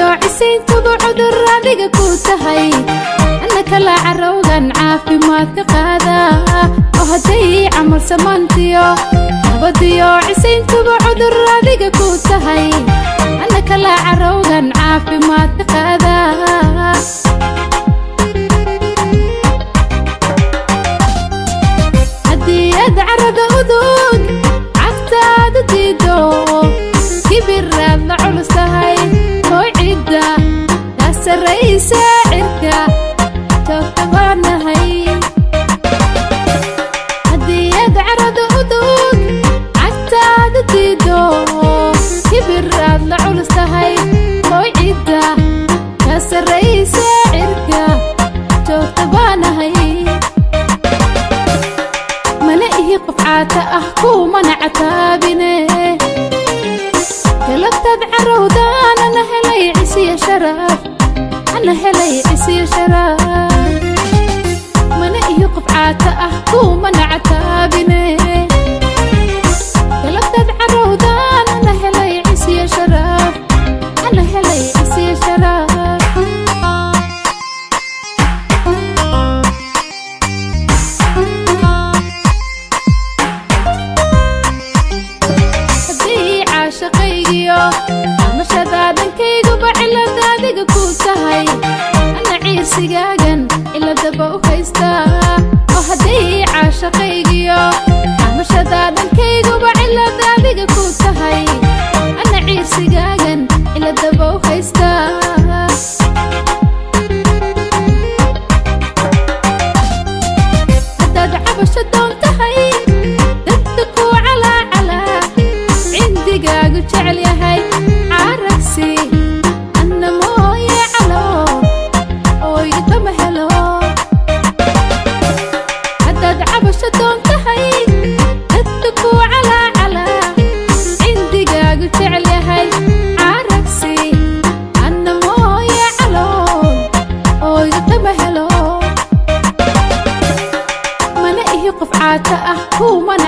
cisayntuba cudur adiga ku tahay ana kala carowgan caafimaadka qaada oo hadday camal samaantiyo nabadiyo cisayntuba cudur adiga ku tahay ana kala carowgan caafimaadka qaada haddii aad carada udug cagtaada diido kibiraad la culus tahay oo cidda kaa sarraysa cirka joogta baanahay haddii aad carada udug cagtaada diido kibiraad la culus tahay oo cidda kaa sarraysa cirka joogta baanahay mana ihi qof caata ah kuumana cataabine galabtaad carowdaan ana helay cisiya sharaf ana helay cisiya sharaf mana ihi qof caata ah kuumana cataabine galabtaad carowdaan ana helay cisiya sharaf ana helay cisiya sharaf haddii caashaqaygiyo amashada dhankayguba cilada adiga ku tahay ana ciirsigaagan ciladaba u haystaa oo hadday caashaqaygiyo amashada dhankayguba cilada adiga ku tahay ana ciirsigaagan ciladaba u haystaa haddaad cabasho doon tahay dadka ku calaacalaa cindigaagu jecel yahay caragsi anna mooye calo ooyga kama helo haddaad cabasho doon tahay dadka ku calaacalaa cindigaagu jecel yahay caragsi anna mooye calo ooyga kama helo mana ihi qof caata ah kuuma